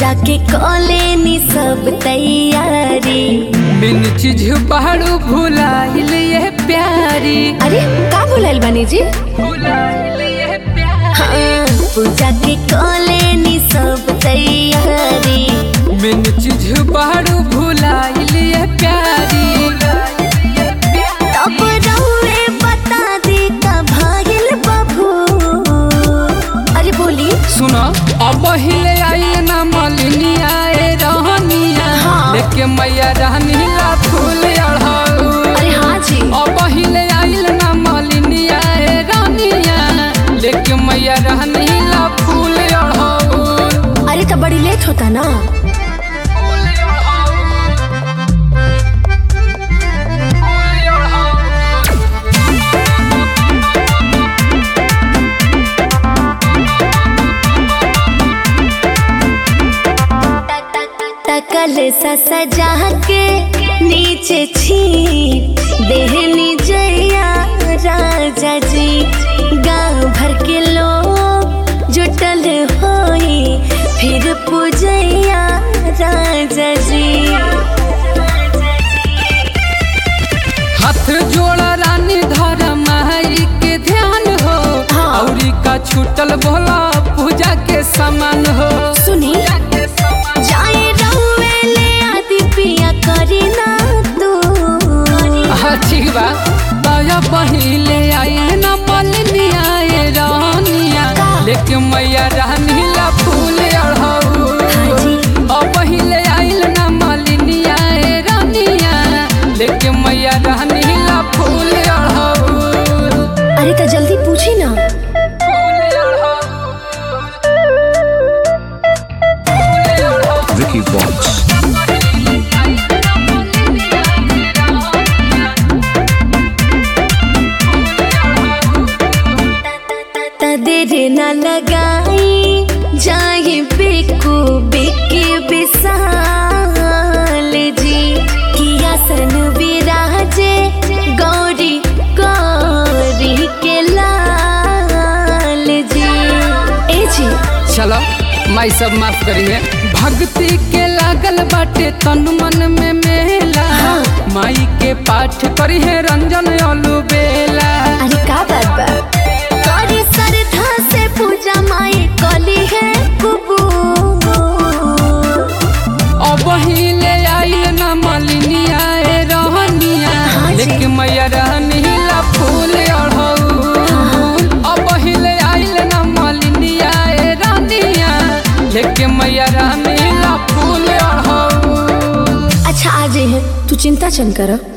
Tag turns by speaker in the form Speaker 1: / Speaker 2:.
Speaker 1: पूजा के कॉले नी सब तैयारी
Speaker 2: बिन चीज पहाड़ू भुलाइल ये प्यारी
Speaker 1: अरे का बोलाइल बानी जी
Speaker 2: भुलाइल ये प्यारी
Speaker 1: हाँ, पूजा के कॉले नी सब तैयारी
Speaker 2: बिन चीज पहाड़ू भुलाइल ये प्यारी
Speaker 1: तब रहुए बता दी का भागिल बबू अरे बोली
Speaker 2: सुनो अब हिले आई ना मलिनिया ए रहनिया
Speaker 1: हाँ।
Speaker 2: लेके मैया रहनी ला फूल अढ़ाऊ
Speaker 1: अरे हाँ जी
Speaker 2: अब हिले आइल ना मलिनिया ए रहनिया लेके मैया रहनी ला फूल अढ़ाऊ
Speaker 1: अरे तो बड़ी लेट होता ना तकल सा सजा के नीचे छी देहनी जया राजा जी गांव भर के लोग जुटल होई फिर पूजैया राजा जी
Speaker 2: हाथ जोड़ा रानी धर माई के ध्यान हो
Speaker 1: हाँ।
Speaker 2: औरी का छूटल भोला पूजा के समान हो
Speaker 1: सुनी जाए रहुए ले आदि पिया करी ना तू
Speaker 2: अच्छी बा दया पहिले आए न मलिनिया ए रानिया
Speaker 1: का?
Speaker 2: लेके मैया रानी ला फूल अढ़ाऊ
Speaker 1: हाँ जी।
Speaker 2: अब पहिले आइल न मलिनिया ए रानिया लेके मैया रानी ला फूल अढ़ाऊ
Speaker 1: अरे तो जल्दी पूछी ना
Speaker 3: Vicky Box.
Speaker 1: त देर न लगाई जाए बेकू बेके बिसाल जी किया सन विराजे गौरी गौरी के लाल जी ए जी
Speaker 2: चलो माई सब माफ करिए भक्ति के लागल बाटे तन मन में मेला
Speaker 1: हाँ।
Speaker 2: माई के पाठ करिए रंजन अलू बेला
Speaker 1: अरे का बात बा करी श्रद्धा से पूजा माई कली है कुबू
Speaker 2: अब हिले आइल न मलिनिया ए रहनिया
Speaker 1: हाँ जी।
Speaker 2: लेके मैया रहनी ला फूल अढ़ऊ अब हिले आइल न मलिनिया ए रहनिया लेके मैया रहनी ला फूल अढ़ऊ
Speaker 1: अच्छा आ जाइए तू चिंता चन कर